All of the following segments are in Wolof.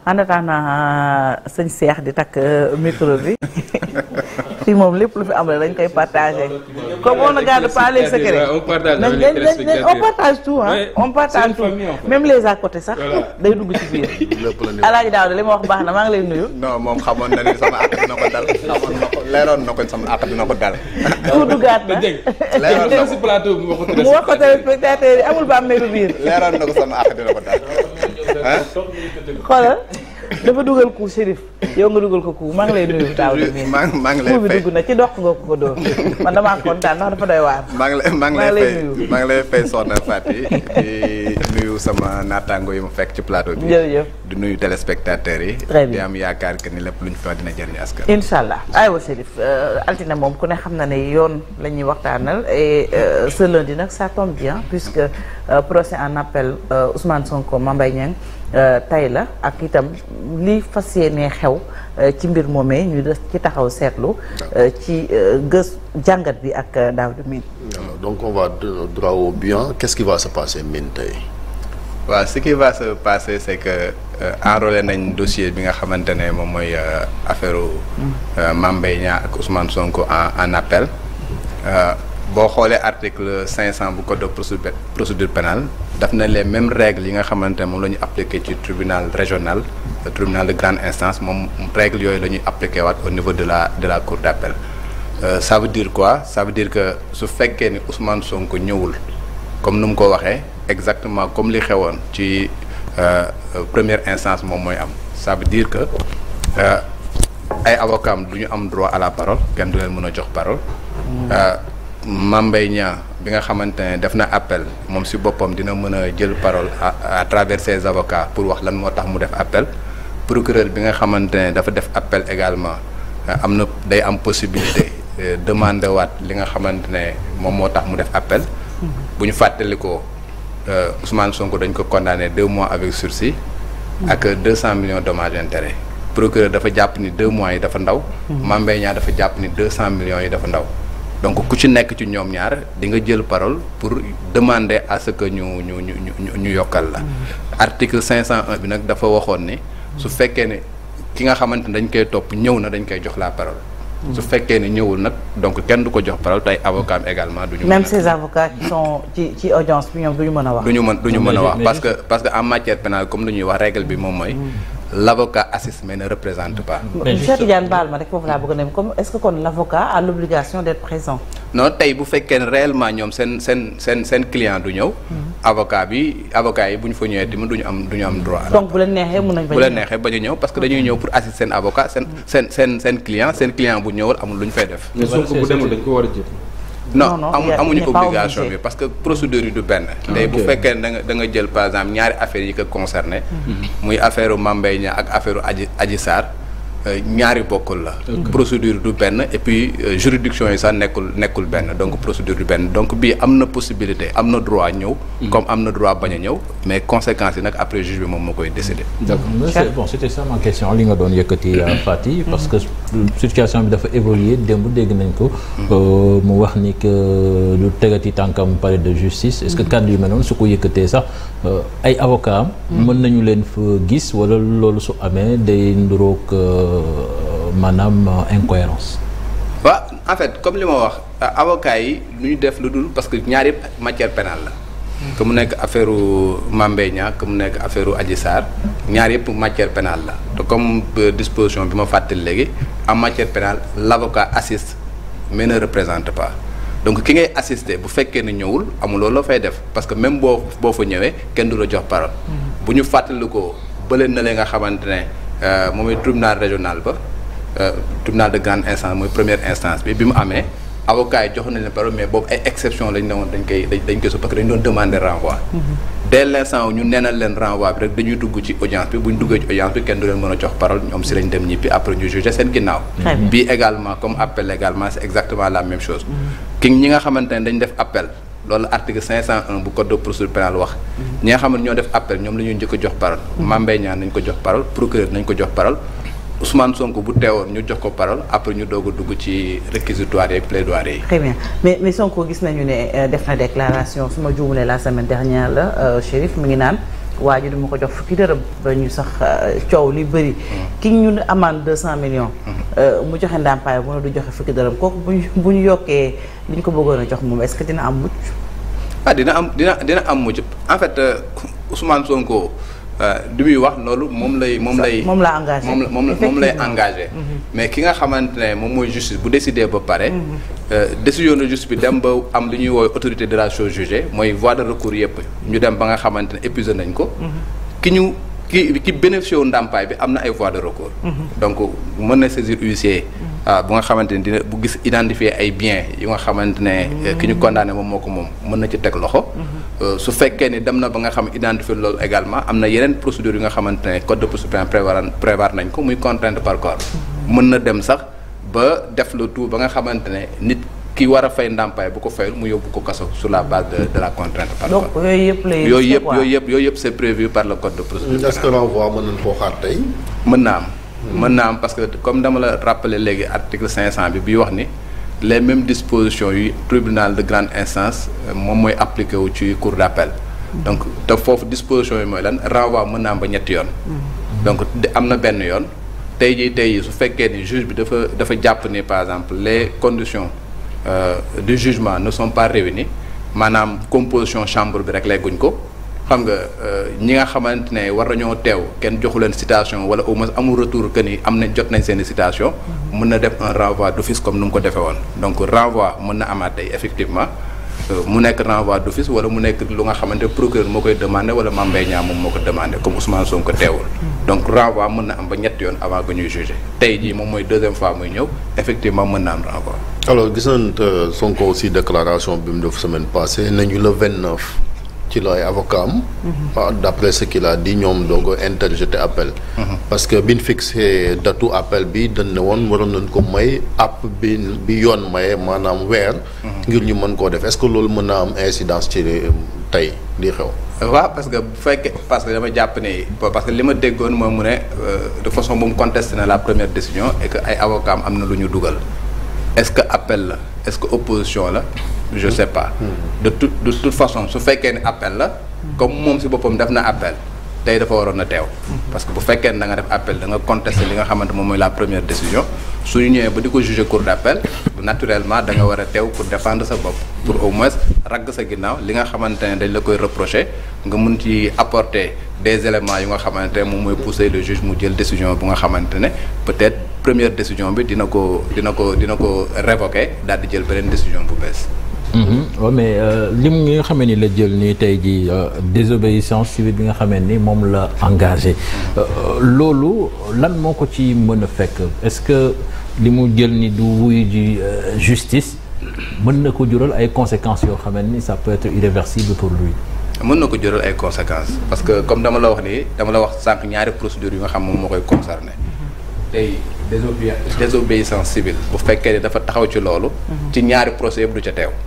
en attendant sëñ Cheikh di takk micro bi fii moom lépp lu fi am rek dañ koy partagé comme on ne garde pas les secrets on partage nañ avec les nañ nañ téléspectateurs. on partage tout hein Ouais, on partage c'est une tout famille, en fait. même les à côté sax day dugg ci biir lépp la ñu Alaaji Daawda li ma wax baax na maa ngi lay nuyu non moom xamoon na ni sama àq dina ko dal xamoon na ko leeroon na ko sama àq dina ko dal. pour duggaat na dégg leeroon na nga ko si plateau bi wax ko mu wax ko téléspectateur yi amul ba meelu biir leeroon na ko sama àq dina ko dal. ah xoolal dafa dugal ku Chérif yow nga dugal ko ku maa ngi lay nuyu Daawda mi maa ngi maa ngi lay ku bi fay dugg na ci dox nga ko ko dóor man damaa kontaan ndax dafa doy waar maa ngi lay maa ngi maa lay ngi lay fay nuyu. maa ngi lay fay soxna Fati di nuyu sama naataango yi mu fekk ci plateau bi. jërëjëf di nuyu téléspectateurs yi. Très bien. di am yaakaar que ni lépp lu ñu fi wax dina jëriñ askan. incha allah aywa Chérif euh, altine moom ku ne xam na ne yoon la ñuy waxtaanal et euh, ce lundi nag ça tombe bien puisque euh, procès en appel euh, Ousmane Sonko Mame Mbaye Niang euh, tey la ak itam li fas yéenee xew euh, ci mbir moomee ñu des ci taxaw seetlu euh, ci euh, gës jàngat bi ak euh, Daouda Mine Alors, donc on va de- droit au bien qu'est-ce qui va se passer Mine tey waaw ce qui va se passer c'est que euh, enrôlé nañ dossier bi nga xamante ne moom mooy euh, affaire euh, Mame Mbaye Niang ak Ousmane Sonko en en appel Euh, boo xoolee article 500 bu code de procédure procédure pénale daf na les mêmes règles yi nga xamante ne moom la ñu appliqué ci tribunal régional le tribunal de grande instance moom règles yooyu la ñuy appliqué waat au niveau de la de la cour d'appel Euh, ça veut dire quoi ça veut dire que su fekkee ni Ousmane Sonko ñëwul comme nu mu ko waxee exactement comme li xewoon ci euh, euh, première instance moom mooy am ça veut dire que euh, ay avocats am du ñu am droit à la parole kenn du leen mën a jox parole. Euh, Mame Mbaye Niang bi nga xamante ne def na appel moom si boppam dina mën a jël parole à à travers ses avocats pour wax lan moo tax mu def appel procureur bi nga xamante ne dafa def appel également euh, am na day am possibilité euh, demander waat li nga xamante ne moom moo tax mu def appel. bu ñu fàttalikoo euh, Ousmane Sonko dañ ko condamné deux mois avec sursis. ak deux cent millions dommages et intérêts. procureur dafa jàpp ni deux mois yi dafa ndaw. Mame Mbaye Niang dafa jàpp ni deux cent millions yi dafa ndaw. donc ku ci nekk ci ñoom ñaar di nga jël parole pour demander à ce que ñu ñu ñu ñu ñu yokkal la. article 501 bi nag dafa waxoon ni. su fekkee ne ki nga xamante ne dañ koy topp ñëw na dañ koy jox la parole. su fekkee ne ñëwul nag donc kenn du ko jox parole tey avocat am également du ñu. même mën a- ces avocats qui sont ci ci audience bi ñoom du ñu mën a wax du ñu mën du ñu Mais mën a ju- wax mais parce que parce que en matière pénale comme lu ñuy wax règle bi moom mooy l'avocat assiste mais ne représente pas Mais Cheikh juste- Tidiane baal ma rek foofu laa bëgg a ne comme est-ce que kon l'avocat a l'obligation d'être présent non tey bu fekkee ne réellement ñoom seen seen seen seen client du ñëw avocat bi avocat yi bu ñu fa ñëwee tamit du ñu am du ñu am droit donc bu leen neexee mën nañ bu leen neexee bañ a ñëw parce que dañuy ñëw pour assister seen avocat seen seen seen seen client seen client bu ñëwul amul lu ñu fay def mais Sonko bu demul dañ ko war a jël. Non, non non, amu il y a- amuñu il n'est pas obligation obligé. bi parce que procédure yi du benn tey bu ok. fekkee ne da nga da nga jël par exemple ñaari affaires yi ko concerné muy affaire u Mame Mbaye Niang ak affaire u Adji Adji Sarr euh, ñaari bokkul la procédure du benn et puis euh, juridiction yi sax nekkul nekkul benn donc procédure du benn donc bii am na possibilité am na droit ñëw comme am na droit bañ a ñëw mais conséquences yi nag après juge bi moom moo koy décider d'accord Mais c'est- bon c'était ça ma question li nga doon yëkkati euh, Fati parce que situation bi dafa évoluer démb dégg nañ ko euh, mu wax ni que lu tegati tànkam palais de justice est-ce que kàddu yu mel noonu su ko yëkkatee sax euh, ay avocat am mën nañu leen fa gis wala loolu su amee day nduroog euh, maanaam euh, incohérence waaw en fait comme li ma wax euh, avocats yi lu ñu def lu dul parce que ñaar yëpp matière pénale la que mu nekk affaire u Mame Mbaye Niang que mu nekk affaire u Adji Sarr ñaar yëpp matière pénale la te comme euh, disposition bi ma fàttali léegi en matière pénale l'avocat assiste mais ne représente pas donc ki ngay assister bu fekkee ne ñëwul amuloo la fay def parce que même boo boo fa ñëwee kenn du la jox parole bu ñu fàttali ko bële na leen nga xamante ne euh, moom mooy tribunal régional ba euh, tribunal de grande instance mooy première instance bi bi mu amee avocat yi jox nañ leen parole mais boobu ay exception lañ ne woon dañ koy dañ dañ koy su parce que dañ doon demander renvoi dès l'instant où ñu neenal leen renvoi bi rek dañuy dugg ci audience bi bu ñu duggee ci audience bi kenn du leen mën a jox parole ñoom si lañ dem ñibbi après ñu juger seen ginnaaw Très bien. bii également comme appel également c'est exactement la même chose ki ñi nga xamante ne dañ def appel loolu article 501 bu code de procédure pénale wax ñi nga xam ne ñoo def appel ñoom la ñuy njëkk a jox parole Mame Mbaye Niang nañ ko jox parole procureur nañ ko jox parole Ousmane Sonko bu teewoon ñu jox ko parole après ñu doog a dugg ci réquisitoire yeeg plaidoirie yi très bien mais mais Sonko gis nañu ne euh, def na déclaration su ma juumulee la semaine dernière la euh, Chérif mi ngi naan waa ji duma ko jox fukki dërëm ba ñu sax euh, coow li bëri ki ñu ne amende deux cent millions euh, mu joxe ndàmpaay mu ne du joxe fukki dërëm kooku bu ñu bu ñu yokkee li ñu ko bëggoon a jox moom est-ce que dina am mucc ah dina am dina dina am mujj en fait euh, Ousmane Sonko euh, li muy wax loolu moom lay moom lay moom la engagé moom la moom la moom lay Effectivement. engagé mais ki nga xamante ne moom mooy justice bu décidé ba pare euh, décision de justice bi dem ba am lu ñuy woowee autorité de la chose jugée mooy voie de recours yëpp ñu dem ba nga xamante ne épuisé nañ ko ki ñu ki ki bénéficié wu ndàmpaay bi am na ay voies de recours donc mën na saisir huissier ah bu nga xamante ne dina bu gis identifier ay biens yu nga xamante ne eh, ki ñu condamné moom moo ko moom mën na ci teg loxo Euh, su fekkee ni dem na ba nga xam identifier loolu également am na yeneen procédures yu nga xamante ne code de procédure pénale prévoir prévoir nañ ko muy contrainte par corps mën na dem sax ba def le tout ba nga xamante ne nit ki war a fay ndàmpaay bu ko fayul mu yóbbu ko kaso sur la base de de la contrainte par donc corps yooyu yëpp lay yooyu yëpp yooyu yëpp yooyu yëpp c'est prévu par le code de procédure est-ce que renvoi mën nañ koo xaar tey. mën na am mën na am parce que comme dama la rappeler léegi article 500 bi bi wax ni les mêmes dispositions yu tribunal de grande instance euh, moom mooy appliqué wu ci cour d'appel donc te foofu disposition yi mooy lan renvoi mën na am ba ñetti yoon donc de- am na benn yoon tey jii tey jii su fekkee ni juge bi dafa dafa jàpp ni par exemple les conditions euh, du jugement ne sont pas réunies maanaam composition chambre bi rek lay guñ ko xam nga euh, ñi nga xamante ne war nañoo teew kenn joxu leen citation wala au moins amul retour que ni am nañ jot nañ seen i citation mën na def un renvoi d'office comme nu mu ko defee woon donc renvoi mën na amaat tey effectivement euh, mu nekk renvoi d'office wala mu nekk lu nga xamante ne procureur moo koy demandé wala Mame Mbaye Niang moom moo ko demandé comme Ousmane Sonko teewul donc renvoi mën na am ba ñetti yoon avant que ñuy juger tey jii moom mooy deuxième fois muy ñëw effectivement mën na am renvoi alors gis nañ euh, Sonko aussi déclaration bi mu def semaine passée nañu le 29 ci la ay avocat am. ah, d'après ce qu'il a dit ñoom doog a interjeté appel. parce que biñ fixé datu appel bi dañ ne woon waroon nañ ko may app bi bi yoon maye maanaam weer. ngir ñu mën koo def est-ce que loolu mën na am incidence ci euh, tey di xew. waaw parce que bu fekkee parce que dama jàpp ne parce que li ma déggoon moom mu ne euh, de façon bu mu contesté na la première décision et que ay avocats am am na lu ñu dugal est-ce que appel la est-ce que opposition la je sais pas de toute de toute façon su fekkee ne appel la comme moom si boppam def na appel tey dafa waroon na teew parce que bu fekkee ne da nga def appel da nga contester li nga xamante moom mooy la première décision su ñu ñëwee ba di ko juger cour d'appel naturellement da nga war a teew pour défendre sa bopp pour au moins ragg sa ginnaaw li nga xamante ne dañ la koy reprocher nga mun ci apporter des éléments yu nga xamante ne moom mooy pousser le juge mu jël décision bu nga xamante ne peut-être première décision bi dina ko dina ko dina ko révoquer daal di jël beneen décision bu bees waaw mais lim nga xamee ni la jël nii tey jii désobéissance civile bi nga xamee ni moom la engagé loolu lan moo ko ci mën a fekk est-ce que li mu jël ni du wuyu ji justice mën na ko jural ay conséquences yoo xamee ni ça peut être irréversible pour lui. mën na ko jural ay conséquences parce que comme dama la wax nii dama la wax sànq ñaari procédures yu nga xam moom moo koy concerné tey désobé désobéissance civile bu fekkee ne dafa taxaw ci loolu. ci ñaari procès yëpp du ca teew.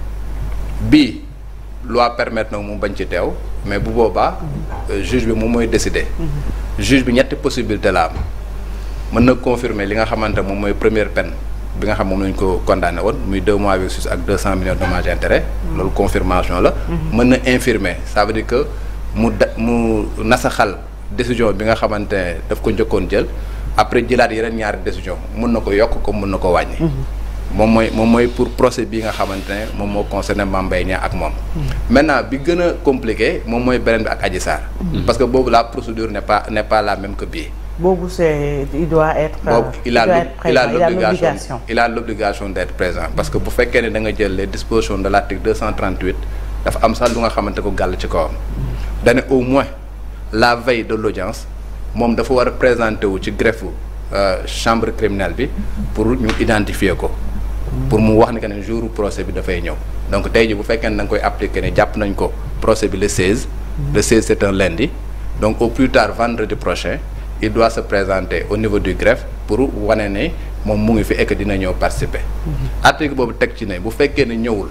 bii loi permettre na mu bañ ci teew mais bu boobaa juge bi moom mooy décider. juge bi ñetti possibilité la am mën na confirmer li nga xamante moom mooy première peine bi nga xam moom lañ ko condamné woon muy deux mois avec sursis ak deux cent millions de dommages et intérêts. loolu confirmation la. mën na infirmer ça veut dire que mu da mu nasaxal décision bi nga xamante ne daf ko njëkkoon jël après jëlaat yeneen ñaari décision mën na ko yokk comme mën na ko wàññi. moom mooy moom mooy pour procès bi nga xamante ne moom moo concerné Mame Mbaye Niang ak moom. maintenant bi gën a compliqué moom mooy beneen bi ak Adji Sarr. parce que boobu la procédure n'est pas n'est pas la même que bii. boobu c'est il doit être. boobu il a il a l'obligation l'obligation il a l'obligation d'être présent parce que bu fekkee ne da nga jël les dispositions de l'article 238 dafa am sax lu nga xamante ko gàll ci kawam. dane au moins la veille de l'audience moom dafa war a présenter wu ci greffe chambre criminelle bi pour ñu identifier ko. pour mu wax ni que ne jour procès bi dafay ñëw donc tey ji bu fekkee ne da nga koy appliquer ne jàpp nañ ko procès bi le 16. le 16 c'est un lundi donc au plus tard vendredi prochain il doit se présenter au niveau du greffe pour wane ne moom mu ngi fi et que dina ñëw participer. article boobu teg ci ne bu fekkee ne ñëwul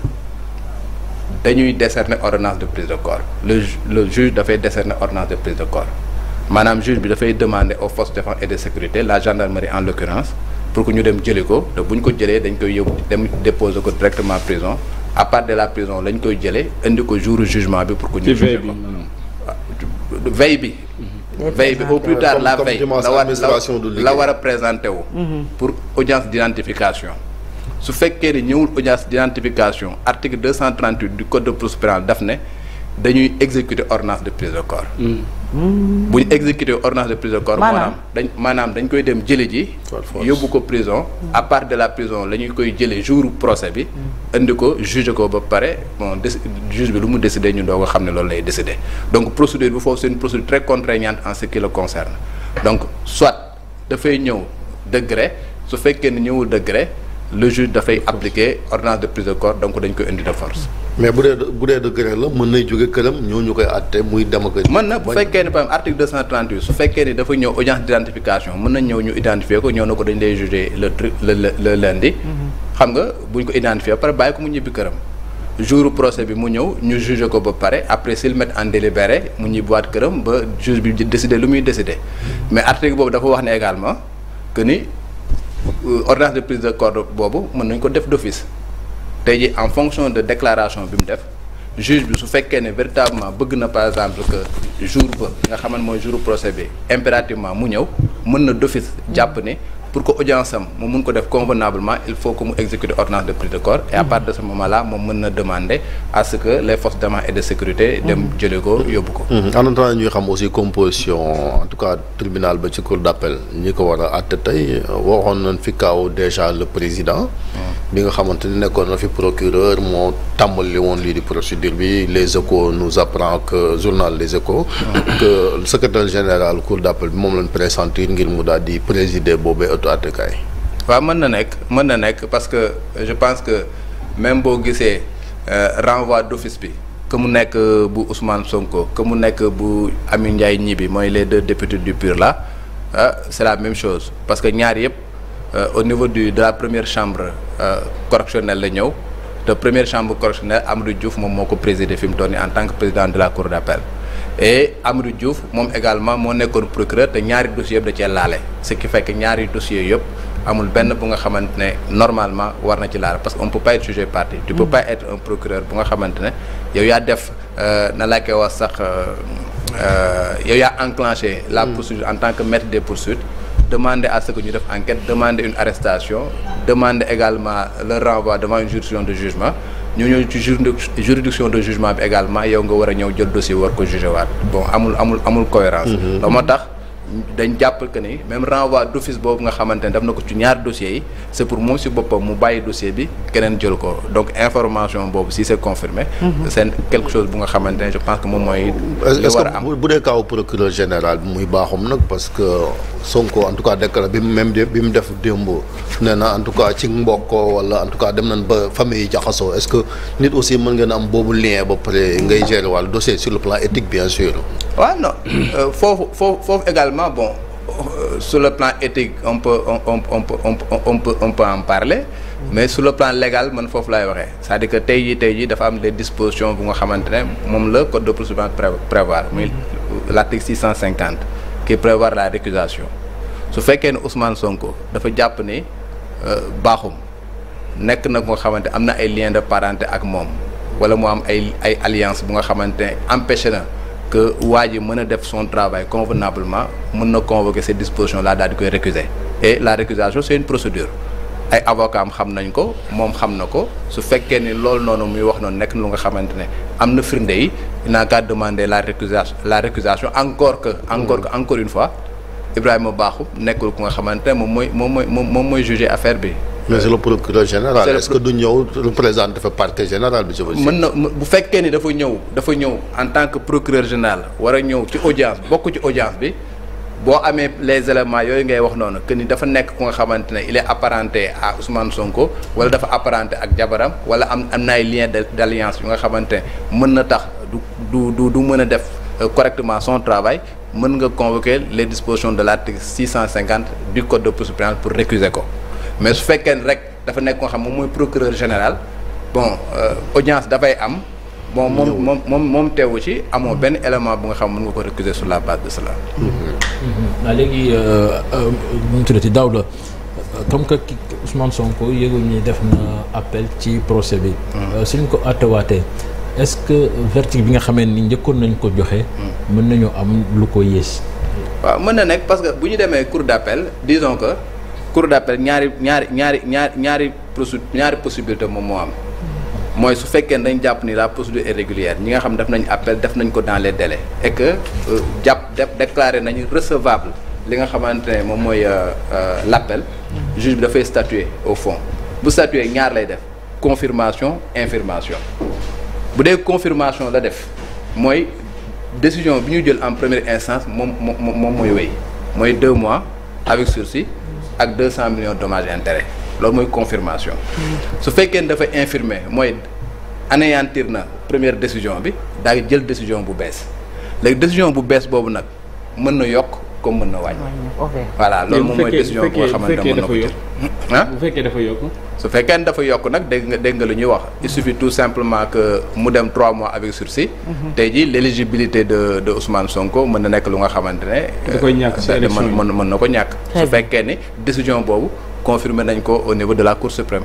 dañuy décerner ordonnance de prise de corps le le juge dafay décerner ordonnance de prise de corps maanaam juge bi dafay demander aux forces de défense et de sécurité la gendarmerie en l'occurrence pour que ñu dem jëli ko te bu ñu ko jëlee dañ koy yóbbu dem déposer ko directement prison à part de la prison lañ koy jëlee indi ko jour jugement bi pour que ñu ci veille juger bi ko veille bi. veille bi au plus Ouais, tard comme- la comme veille dimanche la war administration du la liggéey. war a présenter wu. pour audience d'identification. su fekkee ni ñëwul audience d'identification article 238 du code de procédure pénale daf ne dañuy exécuter ordonnance de prise de corps. bu ñu exécuter ordonnance de prise de corps. Maanaam? maanaam dañ maanaam dañ koy dem jële ji. Par force. yóbbu ko prison. à part de la prison la ñuy koy jëlee jour procès bi. indi ko juge ko ba pare bon déci juge bi lu mu décider ñu doog a xam ne loolu lay décider donc procédure bi foofu c'est une procédure très contraignante en ce qui le concerne donc soit dafay ñëw de gré su fekkee ne ñëwul de gré le juge dafay appliquer ordonnance de prise de corps donc dañ koy indi de force. mais bu dee bu dee de gré la mën nay jóge këram ñoo ñu koy àtte muy dem ak a- mën na bu fekkee ne par exemple article 238 su fekkee ni dafa ñëw audience d'identification mën na ñëw ñu identifier ko ñëw na ko dañ lay juger le tru le le le lundi. xam nga buñ ko identifier ba pare bàyyi ko mu ñibbi këram. jour procès bi mu ñëw ñu juger ko ba pare après s'il met en délibéré mu ñibbiwaat këram ba juge bi décider lu muy décider mais article boobu dafa wax ne également que ni euh, ordonnance de prise de corps boobu mën nañ ko def d'office. tey jii en fonction de déclaration bi mu def juge bi su fekkee ne véritablement bëgg na par exemple que jour ba nga xamante mooy jour procès bi impérativement mu ñëw mën na d'office jàpp ne pour que audience am mu mun ko def convenablement il faut que mu exécuter ordonnance de prise de corps et à partir de ce moment là moom mën na demander à ce que les forces d'ordre et de sécurité dem jële ko yóbbu ko Mhm. en attendant ñuy xam aussi composition en tout cas tribunal ba ci cour d'appel ñi ko war a àtte tey waxoon nañ fi kaaw déjà le président bi nga xamante ni nekkoon na fi procureur moo tàmbali woon lii di procédure bi les échos nous apprend que journal les échos que le secrétaire général cour d'appel bi moom lañ pressentir ngir mu daal di présider boobee auto àttekaay waaw mën na nekk mën na nekk parce que je pense que même boo gisee euh, renvoi d'office bi que mu nekk euh, bu Ousmane Sonko que mu nekk bu Amy Ndiaye Gniby mooy les deux députés du PUR là ah c'est la même chose parce que ñaar yëpp euh, au niveau du de la première chambre euh, correctionnelle la ñëw te première chambre correctionnelle Amadou Diouf moom moo ko présider fi mu toll nii en tant que président de la cour d'appel et Amadou Diouf moom également moo nekkoon procureur te ñaari dossiers yëpp da cee laale ce qui fait que ñaari dossiers yëpp amul benn bu nga xamante ne normalement war na ci laal parce que on peut pas être jugé parti tu peux pas être un procureur bu nga xamante ne yow yaa def euh, na laa koy wax sax euh, euh, yow yaa enclenché la procédure en tant que maître des poursuites demander à ce que ñu def enquête demander une arrestation demander également le renvoi devant une juridiction de jugement ñu ñëw ci juridic- juridiction de jugement bi également yow nga war a ñëw jël dossier war ko juger waat bon amul amul amul cohérence loolu moo tax dañ jàpp que ni même renvoi d'office boobu nga xamante ne def na ko ci ñaari dossiers yi c'est pour moom si boppam mu bàyyi dossier bi keneen jël ko donc information boobu si c'est confirmé c'est quelque chose bu nga xamante ne je pense que moom mooy li est-ce war a am que bu bu dee kaaw procureur général bi muy baaxum nag parce que Sonko en tout cas déclaré bi mu même de bi mu def démb nee na en tout cas ci mbokkoo wala en tout cas dem nañ ba famille yi jaxasoo est-ce que nit aussi mën ngeen am boobu lien ba pare ngay gérer wàllu dossier sur le plan éthique bien sûr. waaw non euh, foofu foofu foofu également bon euh, sur le plan éthique on peut on on on peut on peut on peut on peut en parler mais sur le plan légal man foofu laay waxee c'est-à-dire que tey jii tey jii dafa am des dispositions bu nga xamante ne moom la code de procédure pénale prévoir muy l'article 650 qui prévoit la récusation su fekkee ne Ousmane Sonko dafa jàpp ni euh, baaxum nekk na ko nga xamante am na ay liens de parenté ak moom wala mu am ay ay alliance bu nga xamante ne empêché na que waa ji mën a def son travail convenablement mën na convoquer ces dispositions là daal di koy récuser et la récusation c'est une procédure ay avocats am xam nañ ko moom xam na ko su fekkee ni loolu noonu muy wax noonu nekk na lu nga xamante ne am na firnde yi il n'a qu'à demander la récusation la récusation encore que encore que encore une fois Ibrahima Bakhoum nekkul ku nga xamante ne moom mooy moom mooy moom moom mooy juger affaire bi mais c'est le procureur général C'est le est-ce que du ñëw représenter fa parquet général bi je veux dire. mën na bu fekkee ni dafa ñëw dafa ñëw en tant que procureur général war a ñëw ci audience bokk ci audience bi boo amee les éléments yooyu ngay wax noonu que ni dafa nekk ku nga xamante ne il est apparenté à Ousmane Sonko wala dafa apparenté ak jabaram wala am am na ay liens de d'alliance yu nga xamante ne mën na tax du du du du mën a def euh, correctement son travail mën nga convoquer les dispositions de l'article 650 du code de procédure pénale pour récuser ko mais su fekkee ne rek dafa nekk nga xam moom mooy procureur général bon euh, audience dafay am bon moom moom moom moom teewu ci amoo benn élément bu nga xam mën nga ko récuser sur la base de cela waaw léegi nu mu tuddati daaw la comme que ki Ousmane Sonko yëgul ni def na appel ci procès bi. suñ ko àttewaatee est-ce que verdict bi nga xamee ni njëkkoon nañ ko joxe. mën nañu am lu ko yées. waaw mën na nekk parce que bu ñu demee cour d'appel disons que cour d'appel ñaari ñaari ñaari ñaari ñaari procé ñaari possibilité moom moo am mooy su fekkee dañ jàpp ni la procédure est régulière ñi nga xam def nañ appel def nañ ko dans les délais et que euh, jàpp def déclaré nañu recevable li nga xamante ne moom mooy euh, euh, l'appel juge bi dafay statuer au fond bu statuer ñaar lay def confirmation infirmation bu dee confirmation la def mooy décision bi ñu jël en première instance moom moom moom mooy wéy mooy deux mois avec sursis ak deux cent millions de dommages et intérêts loolu mooy confirmation su fekkee ne dafa infirmer mooy anéantir na première décision bi daal di jël décision bu bees léegi décision bu bees boobu nag mën na yokk comme mën na wàññi ok voilà loolu moom mooy bu décision bu nga xamante ne mën na ko jël ah bu fekkee dafa yokk su fekkee ne dafa yokk nag dégg nga dégg nga lu ñuy wax il suffit tout simplement que mu dem trois mois avec sursis tey jii l'éligibilité de de Ousmane Sonko mën na nekk lu nga xamante ne Da koy ñàkk ci euh, élection yi. mën mën mën na ko ñàkk Très su bien. fekkee ni décision boobu confirmé nañ ko au niveau de la Cour suprême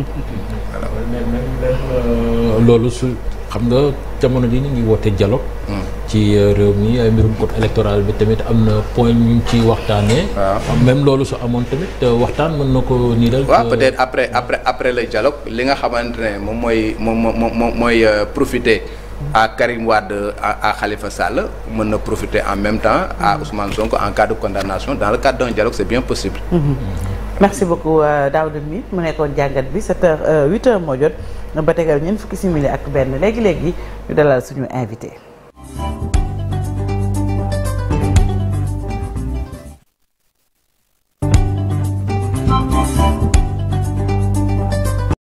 loolu su xam nga jamono ji ñu ngi woote dialogue. ci euh, réew mi ay mbirum code électoral bi tamit am na point ñu ci waxtaanee. Waaw. même loolu su amoon tamit euh, waxtaan mën na ko niiral. waaw peut-être après après après le dialogue li nga xamante ne moom mooy moom moom moom mooy euh, profiter à Karim Wade à à Khalifa Sall mën na profiter en même temps à Ousmane Sonko en cas de condamnation dans le cadre d'un dialogue c'est bien possible merci beaucoup euh, Daouda mi mu nekkoon jàngat bi 7 heures 8 heures moo jot ba tegal ñeent fukki simili ak benn léegi léegi ñu dalal suñu invité.